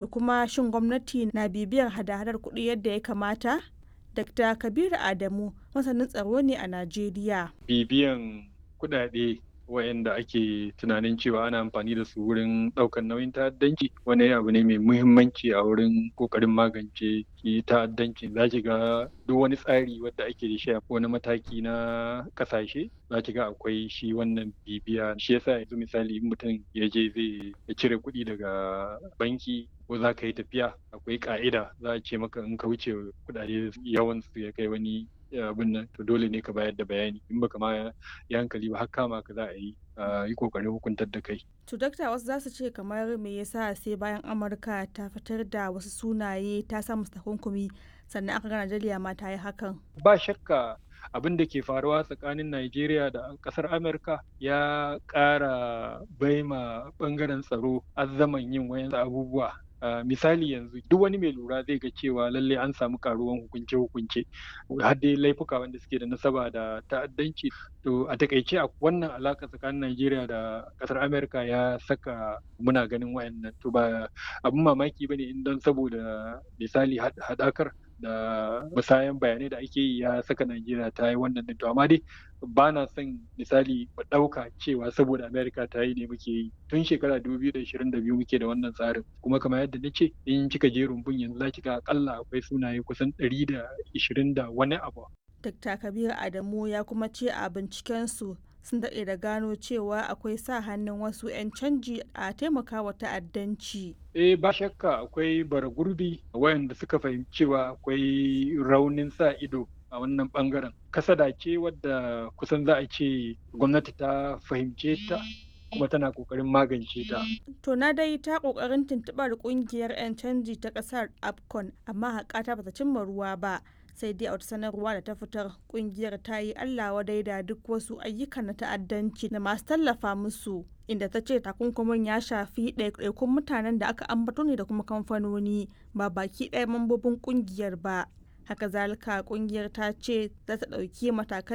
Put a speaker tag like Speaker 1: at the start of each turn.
Speaker 1: kuma shin gwamnati na bibiyar hada-hadar kuɗi yadda ya kamata? Dr. Kabiru Adamu masanin tsaro ne a Najeriya.
Speaker 2: Bibiyan kuɗaɗe wayanda ake tunanin cewa ana amfani da su wurin ɗaukar nauyin ta'addanci wani abu ne mai muhimmanci a wurin ƙoƙarin magance ta'addanci za ki ga duk wani tsari wadda ake da shi a wani mataki na ƙasashe za ki ga akwai shi wannan bibiya shi yasa yanzu misali in mutum ya je zai cire kuɗi daga banki ko za ka yi tafiya akwai ƙa'ida za a ce maka in ka wuce kuɗaɗe yawan su ya kai wani abin nan to dole ne ka bayar da bayani in baka ma yi hankali ba har kama ka za a yi yi kokarin hukuntar da kai.
Speaker 1: To dakta wasu za su ce kamar me yasa sai bayan Amurka ta fitar da wasu sunaye ta sa musu takunkumi sannan aka ga Najeriya ma ta yi hakan.
Speaker 2: Ba shakka abin da ke faruwa tsakanin Najeriya da kasar Amurka ya ƙara baima ɓangaren tsaro azzaman yin wayan abubuwa Uh, misali yanzu duk wani mai lura zai ga cewa lalle an samu karuwan hukunce-hukunce har dai laifuka wanda suke da nasaba da ta'addanci to a takaice a wannan alaka tsakanin Najeriya da kasar Amerika ya saka muna ganin wayannan to ba abin mamaki bane in don saboda misali hadakar da musayan bayanai da ake yi ya saka Najeriya ta yi wannan to amma dai ba na son misali mu ɗauka cewa saboda Amerika ta yi ne muke yi tun shekara 2022 muke da wannan tsarin kuma kamar yadda na ce in kika je rumbun yanzu za ki ga akalla akwai sunaye kusan 120 da wani abu.
Speaker 1: Dr. Kabir Adamu ya kuma ce a binciken su sun daɗe da gano cewa akwai sa hannun wasu 'yan canji a taimakawa ta'addanci.
Speaker 2: Eh ba shakka akwai bara gurbi wayanda suka fahimci cewa akwai raunin sa ido a wannan bangaren. Kasada ce wadda kusan za a ce gwamnati ta fahimce ta kuma tana kokarin magance ta.
Speaker 1: To na dai ta kokarin tuntuɓar kungiyar 'yan canji ta ƙasar APCON amma haƙata bata cimma ruwa ba. sai dai a wata sanarwa da ta fitar kungiyar ta yi Allah wadai da duk wasu ayyukan na ta'addanci da masu tallafa musu inda ta ce takunkumin ya shafi ɗaiɗaikun mutanen da aka ambato ne da kuma kamfanoni ba baki ɗaya mambobin kungiyar ba haka zalika kungiyar ta ce za ta ɗauki matakan